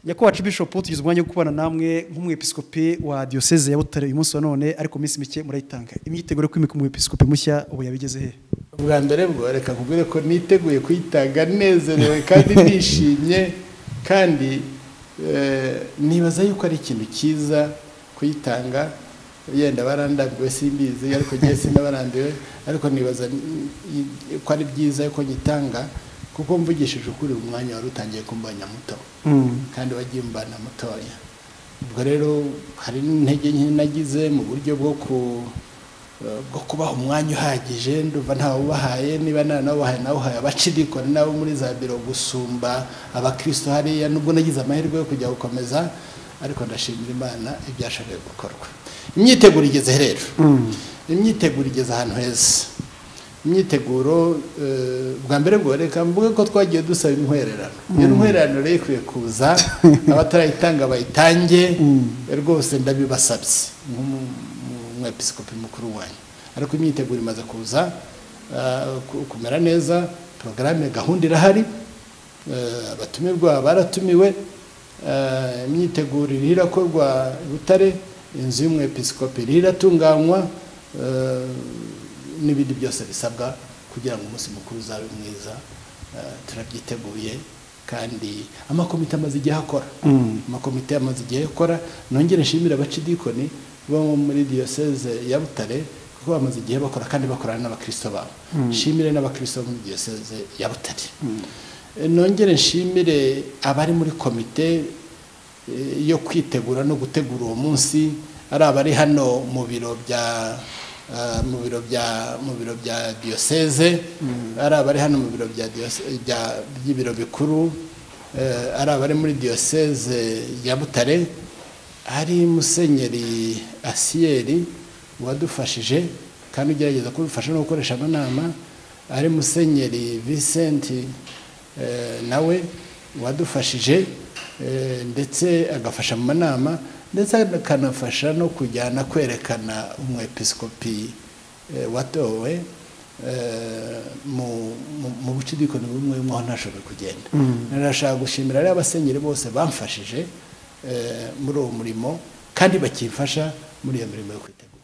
nyakubahwa bishop tugize umwanya wo kubana namwe nk'umwepiskopi wa diyoseze ya butare uyu munsi wa none ariko minsi mike murayitanga imyiteguro yo kwimika umwepiskopi mushya ubu yabigeze he ubwa mbere bwo reka kubwire ko niteguye kuyitanga nezerewe kandi nishimye kandi nibaza yuko ari ikintu cyiza kuyitanga yenda barandambiwe simbizi ariko ngiye sinabarambiwe ariko nibaza ko ari byiza yuko nyitanga kuko mvugishije ukuri umwanya wari utangiye kumbanya muto kandi wagiye umbana mutoya ubwo rero hari n'intege nke nagize mu buryo bwo ku bwo kubaha umwanya uhagije ndumva ntawubahaye niba nta nawubahaye nawuhaye abacirikoni nabo muri za biro gusumba abakristo hariya nubwo nagize amahirwe yo kujya gukomeza ariko ndashimira imana ibyashakaga gukorwa imyiteguro igeze rero imyiteguro igeze ahantu heza imyiteguro bwa mbere bwo reka mvuge ko twagiye dusaba intwererano iyo ntwererano rero ikwiye kuza abatarayitanga bayitange rwose ndabibasabye umwepiskopi mukuru wanyu ariko imyiteguro imaze kuza kumera neza porogaramu gahunda irahari abatumirwa baratumiwe imyiteguro iri irakorwa butare inzu y'umwepiskopi iri iratunganywa n'ibindi byose bisabwa kugira ngo umunsi mukuru uzabe mwiza turabyiteguye kandi amakomite amaze igihe akora amakomite amaze igihe akora nongere nshimira abacidikoni bo muri diyoseze ya butare kuko bamaze igihe bakora kandi bakorana n'abakirisito babo nshimire n'abakirisito bo muri diyoseze ya butare nongere nshimire abari muri komite yo kwitegura no gutegura uwo munsi ari abari hano mu biro bya mu biro bya mu biro bya diyoseze ari abari hano mu biro bya by'ibiro bikuru ari abari muri diyoseze ya butare hari musenyeri asiyeri wadufashije kandi ugerageza kubifasha no gukoresha amanama ari musenyeri visenti nawe wadufashije ndetse agafasha mu manama ndetse akanafasha no kujyana kwerekana umwepiskopi watowe mu bucidikoni bumwe bumwe aho ntashoboye kugenda narashaka gushimira rero abasenyeri bose bamfashije muri uwo murimo kandi bakifasha muri iyo mirimo yo kwitegura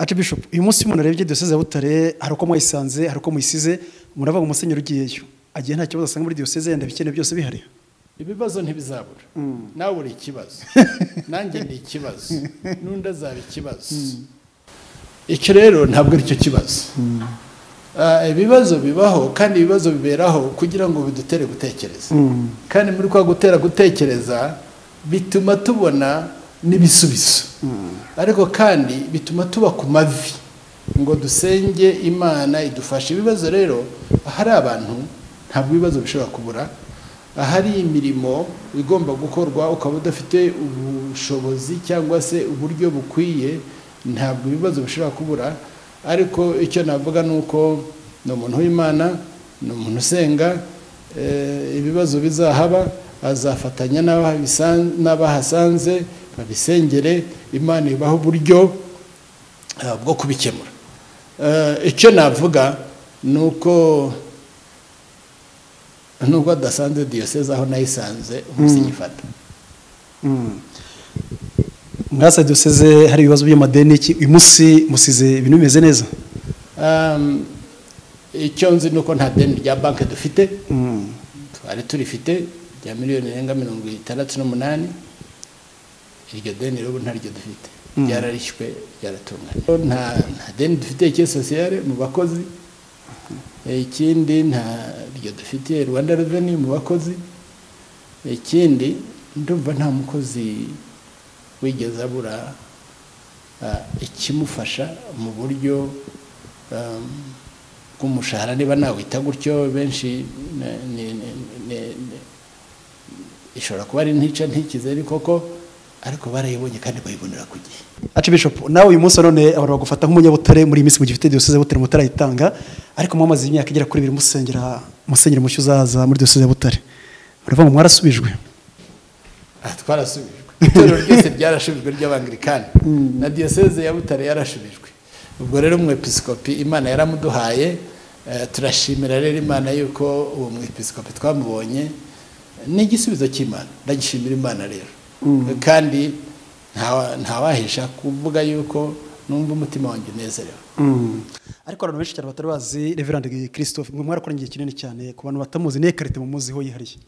ati bishopu uyu munsi umuntu arebye diyoseze ya butare hari uko mwayisanze hari uko muyisize muravuga umusenyeri ugiyeyo agiye nta kibazo asanga muri diyoseze yenda ibikenewe byose bihari ibibazo ntibizabura nawe uri ikibazo nanjye ni ikibazo n'undi azaba ikibazo icyo rero ntabwo ari cyo kibazo ibibazo bibaho kandi ibibazo biberaho kugira ngo bidutere gutekereza kandi muri kwa gutera gutekereza bituma tubona n'ibisubizo ariko kandi bituma tuba ku mavi ngo dusenge imana idufashe ibibazo rero ahari abantu ntabwo ibibazo bishobora kubura ahari imirimo igomba gukorwa ukaba udafite ubushobozi cyangwa se uburyo bukwiye ntabwo ibibazo bishobora kubura ariko icyo navuga ni uko ni umuntu w'imana ni umuntu usenga ibibazo bizahaba azafatanya n'abahasanze babisengere imana ibaha uburyo bwo kubikemura icyo navuga ni uko nubwo adasanze diyoseze aho nayisanze umusigifata mwasa diyoseze hari ibibazo by'amadeni uyu munsi musize ibintu bimeze neza icyo nzi ni uko nta deni rya banki dufite twari turifite rya miliyoni irenga mirongo itandatu n'umunani iryo deni rero ntaryo dufite ryararishywe ryaratunganye nta deni dufite icyesosiyare mu bakozi ikindi ntaryo dufite rwanda reveni mu bakozi ikindi ndumva nta mukozi wigeze abura ikimufasha mu buryo bw'umushahara niba nawita gutyo benshi ishobora kuba ari ntica ntikizere koko ariko barayibonye kandi bayibonera ku gihe aca bishopu nawe uyu munsi none abantu bagufata nk'umunyabutare muri iyi minsi mu gihe ufite diyoseze ya butare mutarayitanga ariko mwamaze imyaka igera kuri ibiri musengera musenyera mushya uzaza muri diyoseze ya butare muravuga ngo mwarasubijwe twarasubijwe itorero ryose ryarashubijwe ry'abangirikani na diyoseze ya butare yarashubijwe ubwo rero umwepiskopi imana yaramuduhaye turashimira rero imana yuko uwo mwepiskopi twamubonye ni igisubizo cy'imana ndagishimira imana rero kandi ntawahesha kuvuga yuko numva umutima wanjye unezerewe ariko abantu benshi cyane batari bazi reverande christophe mwe mwarakoranye igihe kinini cyane ku bantu batamuzi niyo karite mumuziho yihariye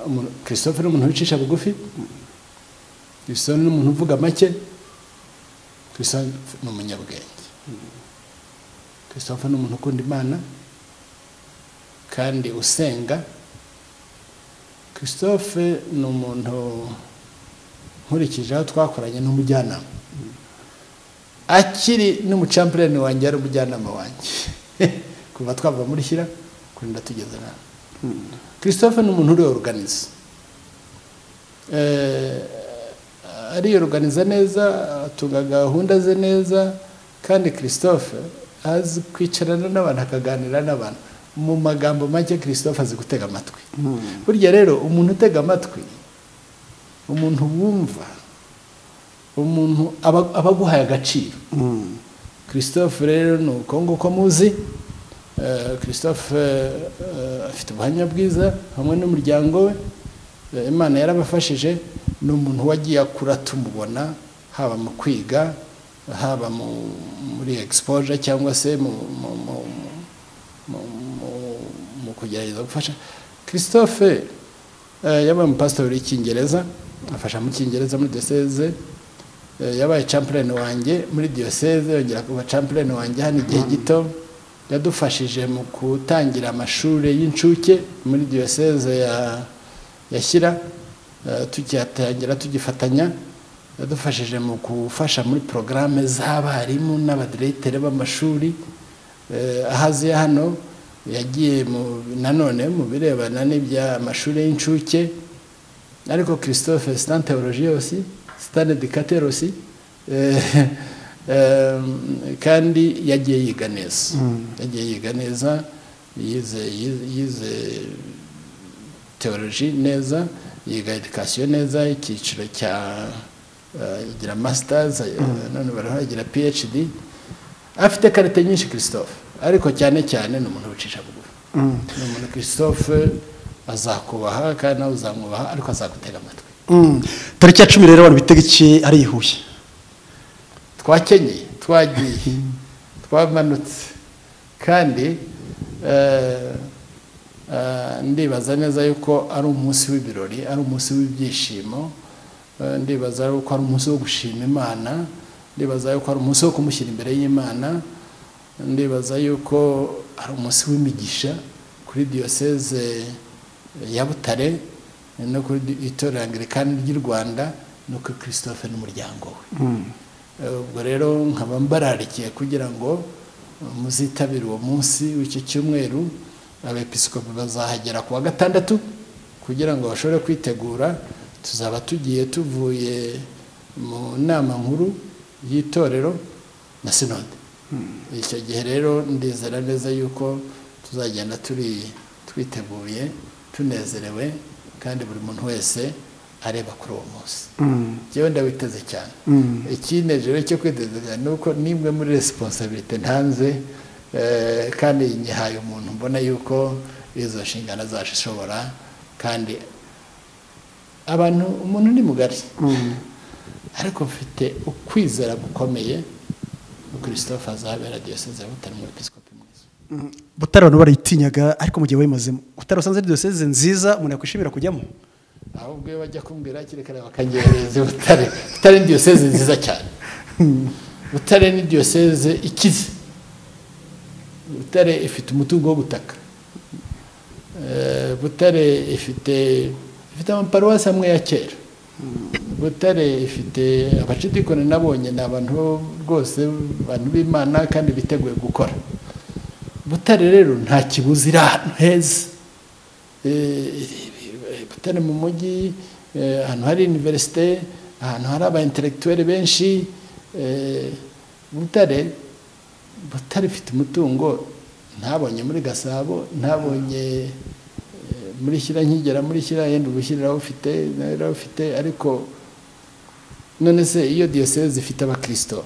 Umuntu- christophe ni umuntu wicisha bugufi christophe ni umuntu uvuga make christophe ni umunyabwenge christophe ni umuntu ukunda imana kandi usenga christophe ni umuntu nkurikije aho twakoranye n'umujyanama akiri n'umucampureni wanjye yari umujyanama wanjye kuva twava muri shyira kurinda tugeze nawe christophe ni umuntu uriyoruganiza ariyoruganiza neza atunga gahunda ze neza kandi christophe azi kwicarana n'abantu akaganira n'abantu mu magambo make christophe azi gutega amatwi burya rero umuntu utega amatwi umuntu wumva umuntu aba aba aguhaye agaciro christophe rero ni uko nguko muzi Eh, christophe eh, eh, afite ubuhamya bwiza hamwe n'umuryango we Eh, imana yarabafashije ni umuntu wagiye akura tumubona haba mu kwiga haba mu- muri exposure cyangwa se mu, mu, mu, mu, mu, mu kugerageza gufasha christophe eh, yabaye umupasitori w'icyingereza afasha mu cyingereza muri diyoseze Eh, yabaye champurene wanjye muri diyoseze yongera kuba champurene wanjye hano igihe gito yadufashije mu gutangira amashuri y'incuke muri diyoseze ya yashyira tugihatangira tugifatanya yadufashije mu gufasha muri porogaramu z'abarimu n'abadireyitere b'amashuri Eh, ahaziya hano yagiye mu- nanone mu birebana n'iby'amashuri y'incuke ariko christophe sita teoloji yose sita dedikate yose kandi yagiye yiga neza yagiye yiga neza yize yize- yize teoloji neza yiga edikasiyo neza icyiciro cya eh, agira masitazi none baraho agira phd afite karite nyinshi christophe ariko cyane cyane ni umuntu wicisha bugufi ni umuntu christophe azakubaha kandi nawe uzamwubaha ariko azagutega amatwi tariki ya cumi rero abantu bitega iki ari i huye twakenyeye twagiye twamanutse kandi eh, eh, ndibaza neza yuko ari umunsi w'ibirori ari umunsi w'ibyishimo eh, ndibaza yuko ari umunsi wo gushima imana ndibaza yuko ari umunsi wo kumushyira imbere y'imana ndibaza yuko ari umunsi w'imigisha kuri diyoseze ya butare no kuri itorero angirikani ry'u rwanda no kuri christophe n'umuryango we ubwo rero nkaba mbararikiye kugira ngo uh, muzitabire uwo munsi w'icyo cyumweru abepiskopi bazahagera ku wa gatandatu kugira ngo bashobore kwitegura tuzaba tugiye tuvuye mu nama nkuru y'itorero na sinode icyo gihe rero ndizera neza yuko tuzagenda turi twiteguye tunezerewe kandi buri muntu wese areba kuri uwo munsi njyewe ndabiteze cyane ikindi rero cyo kwiteza ni uko nimwe muri resiponsabirite ntanze eh, kandi nyihaye umuntu mbona yuko izo nshingano azashobora kandi abantu umuntu ni mugari ariko mfite ukwizera gukomeye christophe azabera diyoseze ya butare umwepiskopi mwiza butare abantu barayitinyaga ariko mu gihe wayimazemo butare wasanze ari diyoseze nziza umuntu yakwishimira kujyamo ahubwo iyo bajya kumbwira hakiri kare bakangereza butare butare ni diyoseze nziza cyane butare ni diyoseze ikize butare ifite umutungo wo gutaka Eh, butare ifite ifite amaparuwasi amwe ya kera butare ifite abacidikoni nabonye ni abantu rwose abantu b'imana kandi biteguye gukora butare rero nta kibuzi iri ahantu heza butare mu mujyi eh, ahantu hari iniverisite ahantu hari aba intellectuel benshi eh, butare butare ifite umutungo ntabonye muri gasabo ntabonye eh, muri shyira nkigera muri shyira yenda ubushyira ufite ufite ariko none se iyo diyoseze ifite abakristo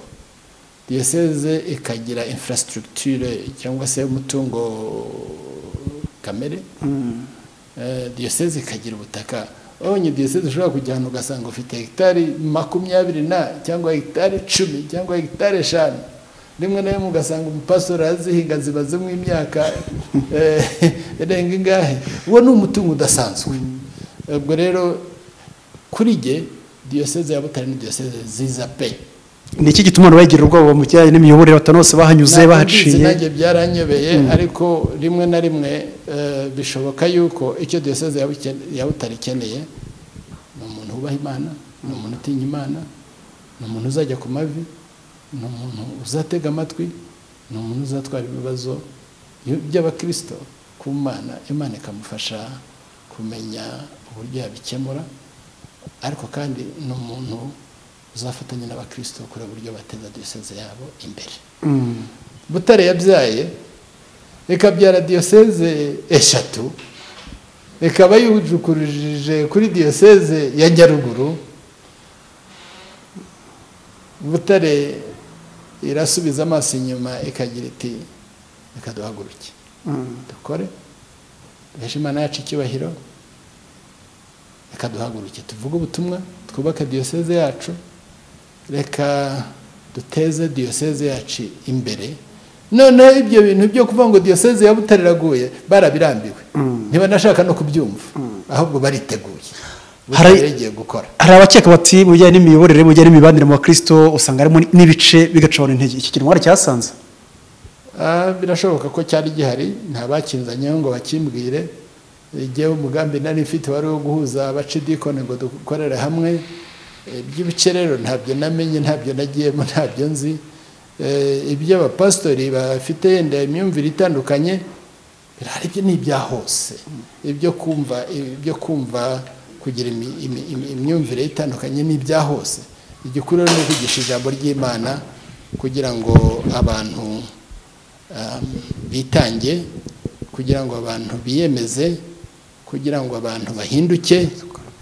diyoseze ikagira infrastructure cyangwa se umutungo kamere eh, diyoseze ikagira ubutaka abonye diyoseze ushobora kujya ahantu ugasanga ufite hegitari makumyabiri na cyangwa hegitari icumi cyangwa hegitari eshanu rimwe na rimwe ugasanga umupasori arazihinga ziba zimwe imyaka eh, irenga ingahe uwo ni umutungo udasanzwe ubwo rero kuri jye diyoseze ya butare ni diyoseze nziza pe ni iki gituma abantu bagira ubwoba mu bijyanye n'imiyoborere batanu bose bahanyuze Ntabwo mbizi, bahaciye nanjye byaranyobeye ariko rimwe na rimwe eh, bishoboka yuko icyo diyoseze ya Buke- ya butare ikeneye ni umuntu wubaha imana ni umuntu utinya imana ni umuntu uzajya ku mavi ni umuntu uzatega amatwi ni umuntu uzatwara ibibazo by- by'abakirisito ku mana imana ikamufasha kumenya uburyo yabikemura ariko kandi ni umuntu uzafatanya n'abakirisito kureba uburyo bateza diyoseze yabo imbere Mm. butare yabyaye ikabyara diyoseze eshatu ikaba yujukurujije kuri diyoseze ya nyaruguru butare irasubiza amaso inyuma ikagira iti reka duhaguruke Mm. dukore duheshe imana yacu icyubahiro reka duhaguruke tuvuge ubutumwa twubake diyoseze yacu reka duteze diyoseze yacu imbere noneho ibyo bintu byo kuvuga ngo diyoseze ya Butare iraguye barabirambiwe ntibanashaka no kubyumva ahubwo bariteguye Hari- Butare igiye gukora hari abakeka bati mu bijyanye n'imiyoborere mu bijyanye n'imibanire mu bakirisito usanga harimo n'ibice bigacabana intege iki kintu cyarasanze Ah, birashoboka ko cyari gihari nta bakinzanyeho ngo bakimbwire igihe umugambi nari mfite wari uwo guhuza abacidikoni ngo dukorere hamwe Eh, iby'ibice rero ntabyo namenye ntabyo nagiyemo ntabyo nzi Eh, iby'abapasitori bafite yenda imyumvire itandukanye birahari ibyo ni ibya hose ibyo kumva ibyo kumva kugira imi- imi- imi- imyumvire itandukanye ni ibya hose igikuru rero ni ukugisha ijambo ry'imana kugira ngo abantu um, bitange kugira ngo abantu biyemeze kugira ngo abantu bahinduke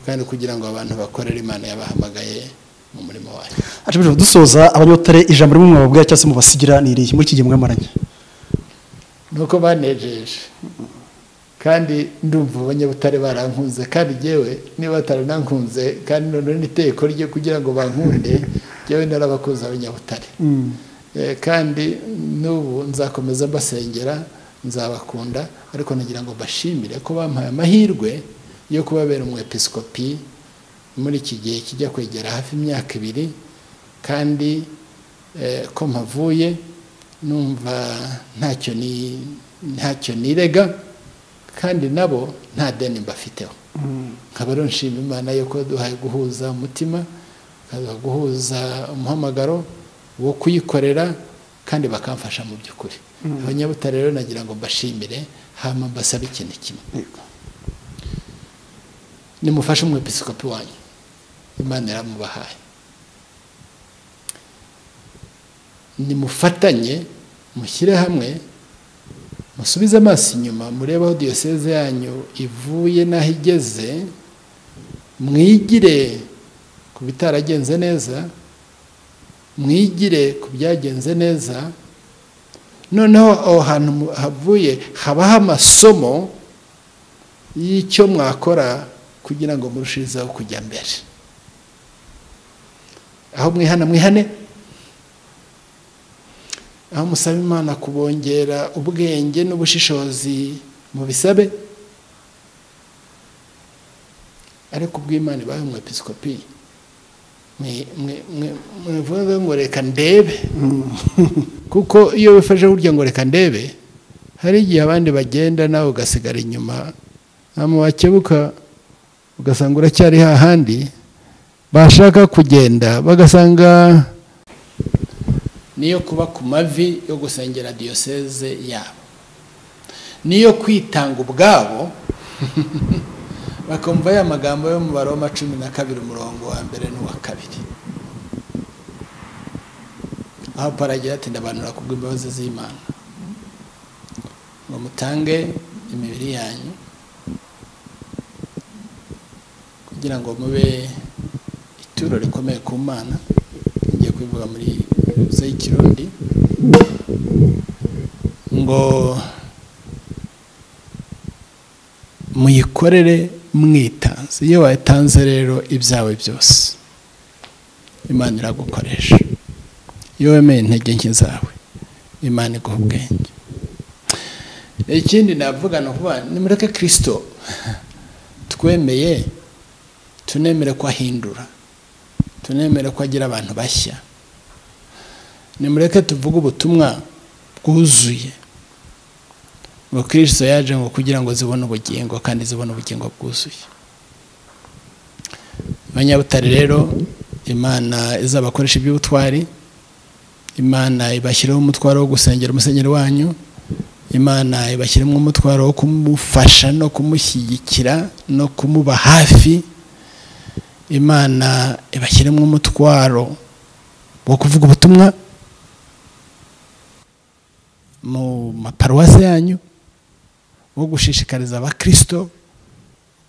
kandi kugira ngo abantu bakorere imana yabahamagaye mu murimo wayo Ati bishop, dusoza abanyotare ijambo rimwe mwababwira cyangwa se mubasigira ni irihe muri iki gihe mwamaranye nuko banejeje kandi ndumva abanyabutare barankunze kandi yewe niba bataranankunze kandi noneho n'iteko rye kugira ngo bankunde yewe narabakunze abanyabutare Eh, kandi n'ubu nzakomeza mbasengera nzabakunda ariko nagira ngo mbashimire ko bampaye amahirwe yo kubabera umwepisikopi muri iki gihe kijya kwegera hafi imyaka ibiri kandi eh, ko mpavuye numva ntacyo ni ntacyo nirega kandi nabo nta deni mbafiteho nkaba rero nshima imana yuko duhaye guhuza umutima ikaduha guhuza umuhamagaro wo kuyikorera kandi bakamfasha mu by'ukuri abanyabutare rero nagira ngo mbashimire hama mbasabe ikintu kimwe nimufashe umwepisikopi wanyu imana yaramubahaye nimufatanye mushyire hamwe musubize amaso inyuma murebe aho diyoseze yanyu ivuye n'aho igeze mwigire ku bitaragenze neza mwigire ku byagenze neza noneho aho hantu mu- havuye habaho amasomo y'icyo mwakora kugira ngo murushizeho kujya mbere aho mwihana mwihane aho musaba imana kubongera ubwenge n'ubushishozi mu bisabe ariko ubw'imana ibaye umwepisikopi mwe- mwe- mwe- mwivuge ngo reka ndebe kuko iyo wifashe burya ngo reka ndebe hari igihe abandi bagenda nawe ugasigara inyuma hanyuma wakebuka ugasanga uracyari hahandi bashaka kugenda bagasanga niyo kuba ku mavi yo gusengera diyoseze yabo niyo kwitanga ubwabo bakumva ya magambo yo mu baroma cumi na kabiri umurongo wa mbere n'uwa kabiri aho paragira ati ndabanura kubwo imbabazi z'imana ngo mutange imibiri yanyu kugira ngo mube ituro rikomeye ku mana ngiye kubivuga muri bibiliya y'ikirundi ngo muyikorere mwitanze iyo wayitanze rero ibyawe byose imana iragukoresha iyo wemeye intege nke zawe imana iguha ubwenge ikindi navuga ni ukuvuga nimureke kirisito twemeye tunemere ko ahindura tunemere ko agira abantu bashya nimureke tuvuge ubutumwa bwuzuye ubukristo yaje ngo kugira ngo zibone ubugingo kandi zibone ubugingo bwuzuye abanyabutare rero imana izabakoresha iby'ubutwari imana ibashyireho umutwaro wo gusengera umusenyeri wanyu imana ibashyiramo umutwaro wo kumufasha no kumushyigikira no kumuba hafi imana ibashyiremo umutwaro wo kuvuga ubutumwa mu maparuwase yanyu wo gushishikariza abakirisito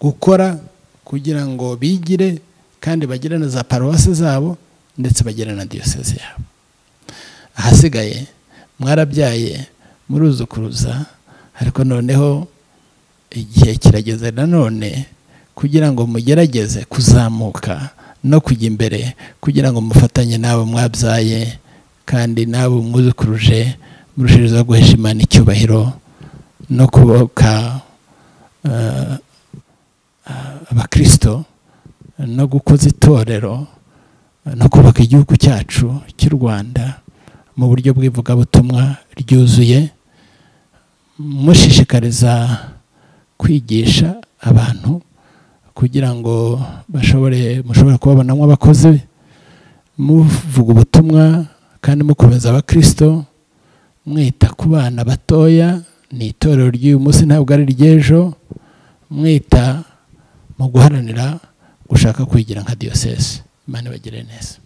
gukora kugira ngo bigire kandi bagire na za paruwasi zabo ndetse bagire na diyoseze yabo ahasigaye mwarabyaye muruzukuruza ariko noneho igihe kirageze nanone kugira ngo mugerageze kuzamuka no kujya imbere kugira ngo mufatanye n'abo mwabyaye kandi n'abo mwuzukuruje murushiriza guhesha imana icyubahiro no kuboka abakirisito no gukoza itorero no kubaka igihugu cyacu cy'u rwanda mu buryo bw'ivugabutumwa ryuzuye mushishikariza kwigisha abantu kugira ngo bashobore mushobore kubabonamo abakozi muvuga ubutumwa kandi mukomeza abakirisito mwita ku bana batoya ni itorero ry'uyu munsi ntabwo ari iry'ejo mwita mu guharanira gushaka kwigira nka diyosesi imana ibagire neza